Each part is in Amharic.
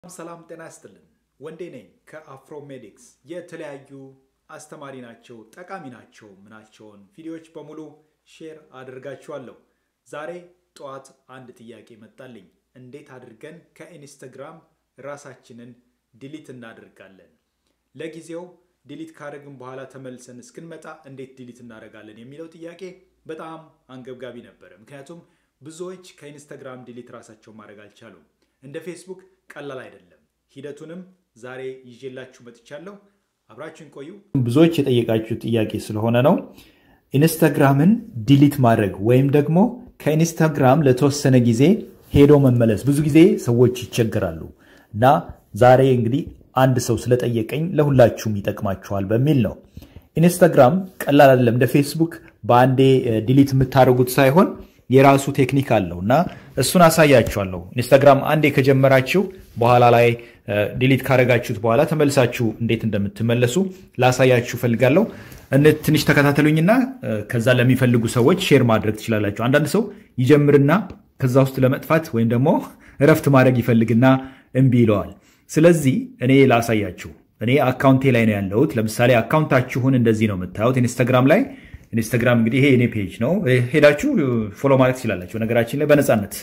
ሰላም ጤና ይስጥልን። ወንዴ ነኝ ከአፍሮሜዲክስ። የተለያዩ አስተማሪ ናቸው፣ ጠቃሚ ናቸው ምናቸውን ቪዲዮዎች በሙሉ ሼር አድርጋችኋለሁ። ዛሬ ጠዋት አንድ ጥያቄ መጣልኝ። እንዴት አድርገን ከኢንስተግራም ራሳችንን ዲሊት እናደርጋለን? ለጊዜው ዲሊት ካደረግን በኋላ ተመልሰን እስክንመጣ እንዴት ዲሊት እናደርጋለን የሚለው ጥያቄ በጣም አንገብጋቢ ነበረ። ምክንያቱም ብዙዎች ከኢንስተግራም ዲሊት ራሳቸውን ማድረግ አልቻሉም። እንደ ፌስቡክ ቀላል አይደለም። ሂደቱንም ዛሬ ይዤላችሁ መጥቻለሁ። አብራችሁን ቆዩ። ብዙዎች የጠየቃችሁ ጥያቄ ስለሆነ ነው። ኢንስታግራምን ዲሊት ማድረግ ወይም ደግሞ ከኢንስታግራም ለተወሰነ ጊዜ ሄዶ መመለስ ብዙ ጊዜ ሰዎች ይቸገራሉ እና ዛሬ እንግዲህ አንድ ሰው ስለጠየቀኝ ለሁላችሁም ይጠቅማችኋል በሚል ነው። ኢንስታግራም ቀላል አይደለም። እንደ ፌስቡክ በአንዴ ዲሊት የምታደርጉት ሳይሆን የራሱ ቴክኒክ አለው እና እሱን አሳያችኋለሁ። ኢንስታግራም አንዴ ከጀመራችሁ በኋላ ላይ ዲሊት ካደረጋችሁት በኋላ ተመልሳችሁ እንዴት እንደምትመለሱ ላሳያችሁ ፈልጋለሁ። ትንሽ ተከታተሉኝና ከዛ ለሚፈልጉ ሰዎች ሼር ማድረግ ትችላላችሁ። አንዳንድ ሰው ይጀምርና ከዛ ውስጥ ለመጥፋት ወይም ደግሞ እረፍት ማድረግ ይፈልግና እምቢ ይለዋል። ስለዚህ እኔ ላሳያችሁ። እኔ አካውንቴ ላይ ነው ያለሁት። ለምሳሌ አካውንታችሁን እንደዚህ ነው የምታዩት ኢንስታግራም ላይ ኢንስታግራም እንግዲህ ይሄ የኔ ፔጅ ነው። ሄዳችሁ ፎሎ ማለት ትችላላችሁ። ነገራችን ላይ በነፃነት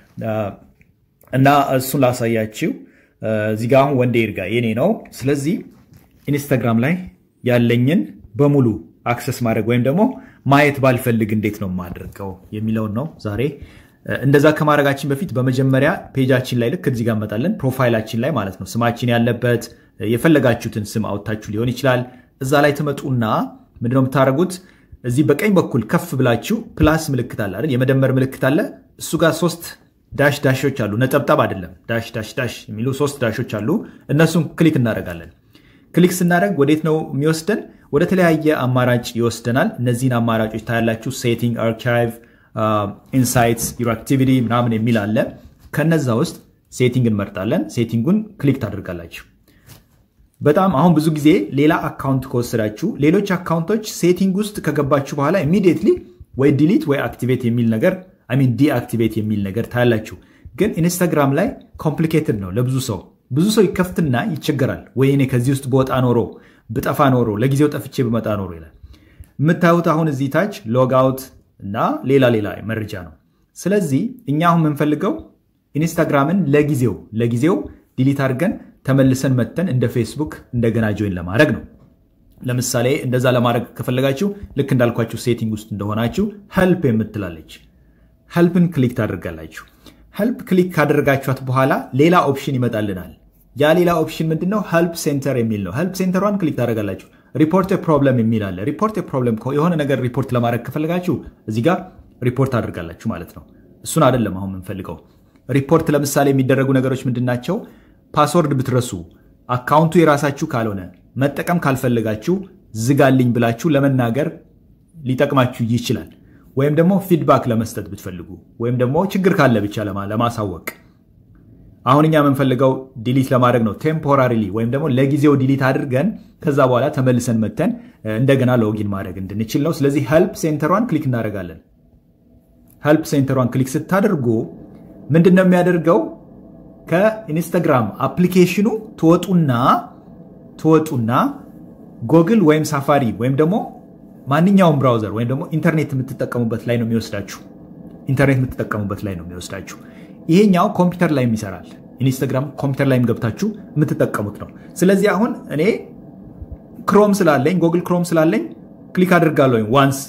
እና እሱን ላሳያችሁ። እዚህ ጋ አሁን ወንዴ ይርጋ የኔ ነው። ስለዚህ ኢንስታግራም ላይ ያለኝን በሙሉ አክሰስ ማድረግ ወይም ደግሞ ማየት ባልፈልግ እንዴት ነው የማደርገው የሚለውን ነው ዛሬ። እንደዛ ከማድረጋችን በፊት በመጀመሪያ ፔጃችን ላይ ልክ እዚህ ጋር እንመጣለን። ፕሮፋይላችን ላይ ማለት ነው ስማችን ያለበት የፈለጋችሁትን ስም አውጥታችሁ ሊሆን ይችላል። እዛ ላይ ትመጡና ምንድነው የምታደርጉት? እዚህ በቀኝ በኩል ከፍ ብላችሁ ፕላስ ምልክት አለ አይደል? የመደመር ምልክት አለ። እሱ ጋር ሶስት ዳሽ ዳሾች አሉ። ነጠብጣብ አይደለም፣ ዳሽ ዳሽ ዳሽ የሚሉ ሶስት ዳሾች አሉ። እነሱን ክሊክ እናደርጋለን። ክሊክ ስናደርግ ወዴት ነው የሚወስደን? ወደ ተለያየ አማራጭ ይወስደናል። እነዚህን አማራጮች ታያላችሁ። ሴቲንግ፣ አርካይቭ፣ ኢንሳይትስ፣ ዩር አክቲቪቲ ምናምን የሚል አለ። ከነዛ ውስጥ ሴቲንግ እንመርጣለን። ሴቲንጉን ክሊክ ታደርጋላችሁ። በጣም አሁን ብዙ ጊዜ ሌላ አካውንት ከወሰዳችሁ ሌሎች አካውንቶች ሴቲንግ ውስጥ ከገባችሁ በኋላ ኢሚዲየትሊ ወይ ዲሊት ወይ አክቲቬት የሚል ነገር ሚን ዲአክቲቬት የሚል ነገር ታያላችሁ። ግን ኢንስታግራም ላይ ኮምፕሊኬትድ ነው ለብዙ ሰው። ብዙ ሰው ይከፍትና ይቸገራል። ወይ እኔ ከዚህ ውስጥ በወጣ ኖሮ ብጠፋ ኖሮ ለጊዜው ጠፍቼ ብመጣ ኖሮ ይላል። የምታዩት አሁን እዚህ ታች ሎግ አውት እና ሌላ ሌላ መረጃ ነው። ስለዚህ እኛ አሁን የምንፈልገው ኢንስታግራምን ለጊዜው ለጊዜው ዲሊት አድርገን ተመልሰን መተን እንደ ፌስቡክ እንደገና ጆይን ለማድረግ ነው። ለምሳሌ እንደዛ ለማድረግ ከፈለጋችሁ ልክ እንዳልኳችሁ ሴቲንግ ውስጥ እንደሆናችሁ ሄልፕ የምትላለች ሄልፕን ክሊክ ታደርጋላችሁ። ሄልፕ ክሊክ ካደረጋችኋት በኋላ ሌላ ኦፕሽን ይመጣልናል። ያ ሌላ ኦፕሽን ምንድነው? ሄልፕ ሴንተር የሚል ነው። ሄልፕ ሴንተሯን ክሊክ ታደርጋላችሁ። ሪፖርት ፕሮብለም የሚል አለ። ሪፖርት ፕሮብለም የሆነ ነገር ሪፖርት ለማድረግ ከፈለጋችሁ እዚህ ጋር ሪፖርት አድርጋላችሁ ማለት ነው። እሱን አይደለም አሁን የምንፈልገው። ሪፖርት ለምሳሌ የሚደረጉ ነገሮች ምንድን ናቸው? ፓስወርድ ብትረሱ፣ አካውንቱ የራሳችሁ ካልሆነ፣ መጠቀም ካልፈለጋችሁ ዝጋልኝ ብላችሁ ለመናገር ሊጠቅማችሁ ይችላል። ወይም ደግሞ ፊድባክ ለመስጠት ብትፈልጉ ወይም ደግሞ ችግር ካለ ብቻ ለማሳወቅ። አሁን እኛ የምንፈልገው ዲሊት ለማድረግ ነው። ቴምፖራሪሊ ወይም ደግሞ ለጊዜው ዲሊት አድርገን ከዛ በኋላ ተመልሰን መተን እንደገና ሎጊን ማድረግ እንድንችል ነው። ስለዚህ ሄልፕ ሴንተሯን ክሊክ እናደርጋለን። ሄልፕ ሴንተሯን ክሊክ ስታደርጉ ምንድን ነው የሚያደርገው? ከኢንስታግራም አፕሊኬሽኑ ትወጡና ትወጡና ጎግል ወይም ሳፋሪ ወይም ደግሞ ማንኛውም ብራውዘር ወይም ደግሞ ኢንተርኔት የምትጠቀሙበት ላይ ነው የሚወስዳችሁ። ኢንተርኔት የምትጠቀሙበት ላይ ነው የሚወስዳችሁ። ይሄኛው ኮምፒውተር ላይም ይሰራል። ኢንስታግራም ኮምፒውተር ላይም ገብታችሁ የምትጠቀሙት ነው። ስለዚህ አሁን እኔ ክሮም ስላለኝ ጎግል ክሮም ስላለኝ ክሊክ አድርጋለሁ ዋንስ፣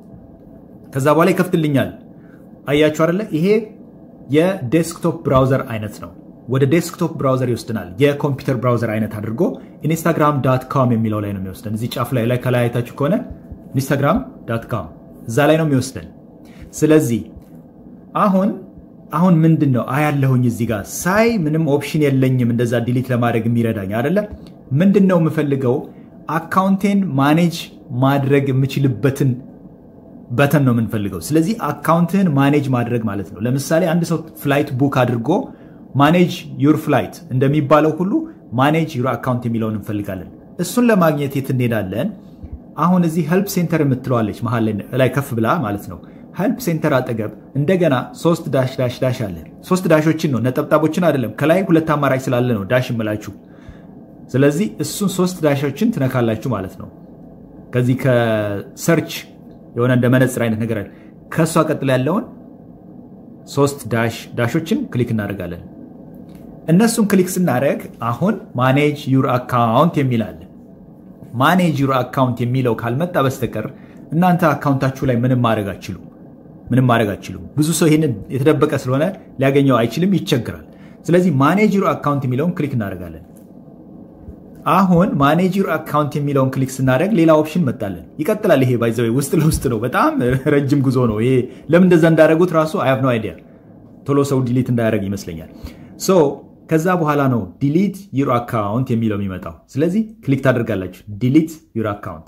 ከዛ በኋላ ይከፍትልኛል። አያችሁ አይደለ? ይሄ የዴስክቶፕ ብራውዘር አይነት ነው። ወደ ዴስክቶፕ ብራውዘር ይወስድናል። የኮምፒውተር ብራውዘር አይነት አድርጎ ኢንስታግራም ዳት ካም የሚለው ላይ ነው የሚወስደን። እዚህ ጫፍ ላይ ላይ ከላይ አይታችሁ ከሆነ ኢንስታግራም ዳት ካም እዛ ላይ ነው የሚወስደን። ስለዚህ አሁን አሁን ምንድን ነው አያለሁኝ እዚህ ጋር ሳይ ምንም ኦፕሽን የለኝም እንደዛ ዲሊት ለማድረግ የሚረዳኝ አይደለ። ምንድን ነው የምፈልገው አካውንቴን ማኔጅ ማድረግ የምችልበትን በተን ነው የምንፈልገው። ስለዚህ አካውንትህን ማኔጅ ማድረግ ማለት ነው። ለምሳሌ አንድ ሰው ፍላይት ቡክ አድርጎ ማኔጅ ዩር ፍላይት እንደሚባለው ሁሉ ማኔጅ ዩር አካውንት የሚለውን እንፈልጋለን። እሱን ለማግኘት የት እንሄዳለን? አሁን እዚህ ሄልፕ ሴንተር የምትለዋለች መሀል ላይ ከፍ ብላ ማለት ነው። ሄልፕ ሴንተር አጠገብ እንደገና ሶስት ዳሽ ዳሽ ዳሽ አለ። ሶስት ዳሾችን ነው ነጠብጣቦችን አይደለም። ከላይ ሁለት አማራጭ ስላለ ነው ዳሽ እምላችሁ። ስለዚህ እሱን ሶስት ዳሾችን ትነካላችሁ ማለት ነው። ከዚህ ከሰርች የሆነ እንደ መነፅር አይነት ነገር አለ። ከእሷ ቀጥሎ ያለውን ሶስት ዳሽ ዳሾችን ክሊክ እናደርጋለን። እነሱን ክሊክ ስናደርግ አሁን ማኔጅ ዩር አካውንት የሚል አለ። ማኔጅ ዩር አካውንት የሚለው ካልመጣ በስተቀር እናንተ አካውንታችሁ ላይ ምንም ማድረግ አችሉም። ምንም ማድረግ አችሉም። ብዙ ሰው ይህንን የተደበቀ ስለሆነ ሊያገኘው አይችልም፣ ይቸግራል። ስለዚህ ማኔጅ ዩር አካውንት የሚለውን ክሊክ እናደርጋለን። አሁን ማኔጅ ዩር አካውንት የሚለውን ክሊክ ስናደርግ ሌላ ኦፕሽን መጣለን። ይቀጥላል። ይሄ ባይዘ ውስጥ ለውስጥ ነው። በጣም ረጅም ጉዞ ነው ይሄ። ለምን እንደዛ እንዳደረጉት ራሱ አይ ሃቭ ኖ አይዲያ። ቶሎ ሰው ዲሊት እንዳያደርግ ይመስለኛል። ሶ ከዛ በኋላ ነው ዲሊት ዩር አካውንት የሚለው የሚመጣው። ስለዚህ ክሊክ ታደርጋላችሁ። ዲሊት ዩር አካውንት።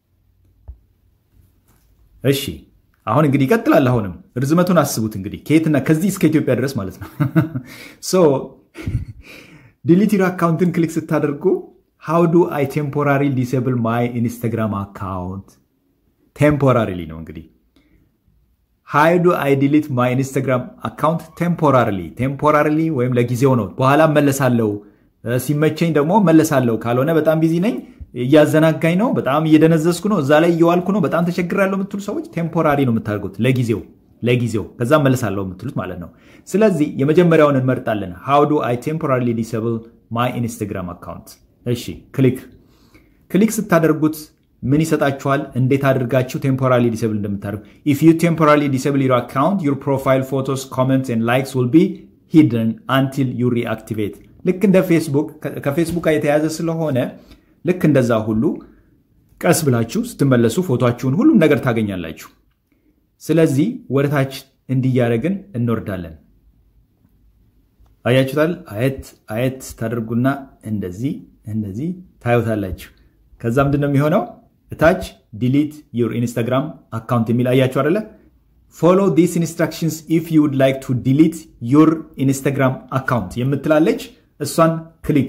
እሺ አሁን እንግዲህ ይቀጥላል። አሁንም ርዝመቱን አስቡት እንግዲህ ከየትና ከዚህ እስከ ኢትዮጵያ ድረስ ማለት ነው። ሶ ዲሊት ዩር አካውንትን ክሊክ ስታደርጉ ሃው ዱ አይ ቴምፖራሪ ዲስብል ማይ ኢንስታግራም አካውንት ቴምፖራሪሊ ነው እንግዲህ ሃው ዱ አይ ዲሊት ማይ ኢንስታግራም አካውንት ቴምፖራሪሊ ቴምፖራሪሊ ወይም ለጊዜው ነው። በኋላ መለሳለው፣ ሲመቸኝ ደግሞ መለሳለው፣ ካልሆነ በጣም ቢዚ ነኝ፣ እያዘናጋኝ ነው፣ በጣም እየደነዘዝኩ ነው፣ እዛ ላይ እየዋልኩ ነው፣ በጣም ተቸግራለሁ የምትሉ ሰዎች ቴምፖራሪ ነው የምታደርጉት፣ ለጊዜው ለጊዜው ከዛ መለሳለሁ የምትሉት ማለት ነው። ስለዚህ የመጀመሪያውን እንመርጣለን። ሃው ዱ አይ ቴምፖራሪ ዲስብል ማይ ኢንስታግራም አካውንት እሺ ክሊክ ክሊክ ስታደርጉት ምን ይሰጣችኋል? እንዴት አድርጋችሁ ቴምፖራሪ ዲስብል እንደምታደርጉ ኢፍ ዩ ቴምፖራሪ ዲስብል ዩር አካውንት ዩር ፕሮፋይል ፎቶስ ኮመንትስ ኤንድ ላይክስ ዊል ቢ ሂድን አንቲል ዩ ሪአክቲቬት። ልክ እንደ ፌስቡክ ከፌስቡክ ጋር የተያዘ ስለሆነ ልክ እንደዛ ሁሉ ቀስ ብላችሁ ስትመለሱ ፎቶችሁን ሁሉም ነገር ታገኛላችሁ። ስለዚህ ወደታች እንዲያደረግን እንወርዳለን። አያችሁታል? አየት አየት ታደርጉና እንደዚህ እንደዚህ ታዩታላችሁ። ከዛ ምንድን ነው የሚሆነው? እታች ዲሊት ዩር ኢንስታግራም አካውንት የሚል አያችሁ አደለ? ፎሎ ዲስ ኢንስትራክሽንስ ኢፍ ዩ ውድ ላይክ ቱ ዲሊት ዩር ኢንስታግራም አካውንት የምትላለች እሷን ክሊክ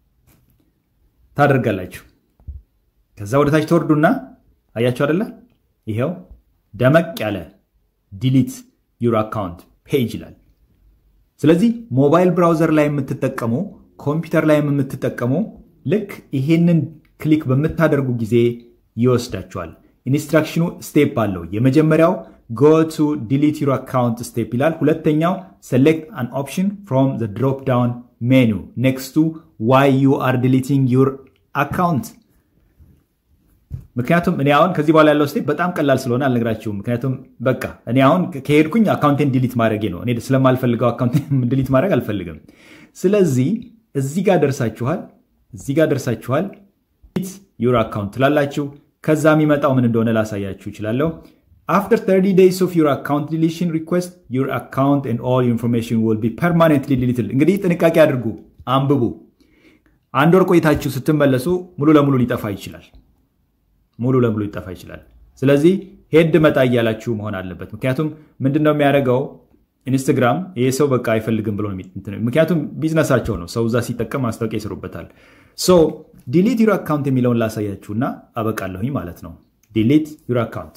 ታደርጋላችሁ። ከዛ ወደታች ተወርዱና አያችሁ አደለ? ይኸው ደመቅ ያለ ዲሊት ዩር አካውንት ፔጅ ይላል። ስለዚህ ሞባይል ብራውዘር ላይ የምትጠቀሙ ኮምፒውተር ላይም የምትጠቀሙ ልክ ይሄንን ክሊክ በምታደርጉ ጊዜ ይወስዳችኋል። ኢንስትራክሽኑ ስቴፕ አለው። የመጀመሪያው ጎ ቱ ዲሊት ዩር አካውንት ስቴፕ ይላል። ሁለተኛው ሴሌክት አን ኦፕሽን ፍሮም ዘ ድሮፕ ዳውን ሜኑ ኔክስቱ ዋይ ዩ አር ዲሊቲንግ ዩር አካውንት። ምክንያቱም እኔ አሁን ከዚህ በኋላ ያለው ስቴፕ በጣም ቀላል ስለሆነ አልነግራችሁም። ምክንያቱም በቃ እኔ አሁን ከሄድኩኝ አካውንቴን ዲሊት ማድረጌ ነው። እኔ ስለማልፈልገው አካውንቴን ዲሊት ማድረግ አልፈልግም። ስለዚህ እዚህ ጋር ደርሳችኋል። እዚህ ጋር ደርሳችኋል። ዲሊት ዩር አካውንት ትላላችሁ። ከዛ የሚመጣው ምን እንደሆነ ላሳያችሁ ይችላለሁ። አፍተር 30 ዴይስ ኦፍ ዩር አካውንት ዲሊሽን ሪኩዌስት ዩር አካውንት ኤንድ ኦል ኢንፎርሜሽን ዊል ቢ ፐርማኔንትሊ ዲሊትድ። እንግዲህ ጥንቃቄ አድርጉ፣ አንብቡ። አንድ ወር ቆይታችሁ ስትመለሱ ሙሉ ለሙሉ ሊጠፋ ይችላል። ሙሉ ለሙሉ ሊጠፋ ይችላል። ስለዚህ ሄድ መጣ እያላችሁ መሆን አለበት። ምክንያቱም ምንድን ነው የሚያደርገው ኢንስትግራም ይሄ ሰው በቃ አይፈልግም ብሎ ምክንያቱም ቢዝነሳቸው ነው። ሰው እዛ ሲጠቀም ማስታወቂያ ይስሩበታል። ሶ ዲሊት ዩር አካውንት የሚለውን ላሳያችሁና አበቃለሁኝ ማለት ነው። ዲሊት ዩር አካውንት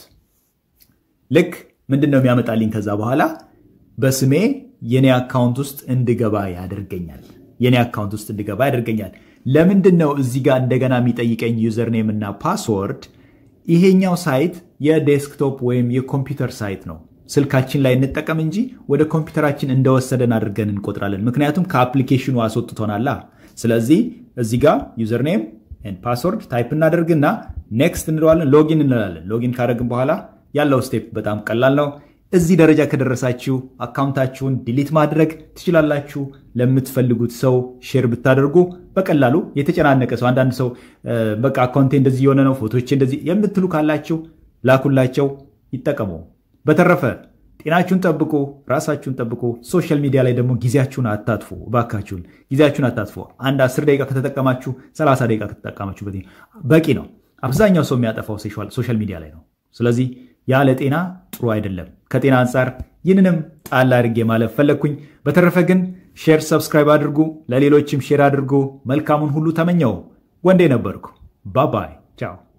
ልክ ምንድን ነው የሚያመጣልኝ? ከዛ በኋላ በስሜ የኔ አካውንት ውስጥ እንድገባ ያደርገኛል። የኔ አካውንት ውስጥ እንድገባ ያደርገኛል። ለምንድን ነው እዚህ ጋር እንደገና የሚጠይቀኝ ዩዘር ኔም እና ፓስወርድ? ይሄኛው ሳይት የዴስክቶፕ ወይም የኮምፒውተር ሳይት ነው። ስልካችን ላይ እንጠቀም እንጂ ወደ ኮምፒውተራችን እንደወሰደን አድርገን እንቆጥራለን። ምክንያቱም ከአፕሊኬሽኑ አስወጥቶናላ። ስለዚህ እዚህ ጋር ዩዘር ኔም ፓስወርድ ታይፕ እናደርግና ኔክስት እንለዋለን። ሎጊን እንላለን። ሎጊን ካደረግን በኋላ ያለው ስቴፕ በጣም ቀላል ነው። እዚህ ደረጃ ከደረሳችሁ አካውንታችሁን ዲሊት ማድረግ ትችላላችሁ። ለምትፈልጉት ሰው ሼር ብታደርጉ በቀላሉ የተጨናነቀ ሰው አንዳንድ ሰው በቃ አካውንቴ እንደዚህ የሆነ ነው ፎቶቼ እንደዚህ የምትሉ ካላችሁ ላኩላቸው፣ ይጠቀሙ። በተረፈ ጤናችሁን ጠብቁ፣ ራሳችሁን ጠብቁ። ሶሻል ሚዲያ ላይ ደግሞ ጊዜያችሁን አታጥፉ። እባካችሁን ጊዜያችሁን አታጥፉ። አንድ አስር ደቂቃ ከተጠቀማችሁ ሰላሳ ደቂቃ ከተጠቀማችሁበት በቂ ነው። አብዛኛው ሰው የሚያጠፋው ሶሻል ሚዲያ ላይ ነው። ስለዚህ ያለ ጤና ጥሩ አይደለም። ከጤና አንጻር ይህንንም ጣል አድርጌ ማለፍ ፈለግኩኝ። በተረፈ ግን ሼር፣ ሰብስክራይብ አድርጉ፣ ለሌሎችም ሼር አድርጉ። መልካሙን ሁሉ ተመኘው። ወንዴ ነበርኩ። ባባይ ቻው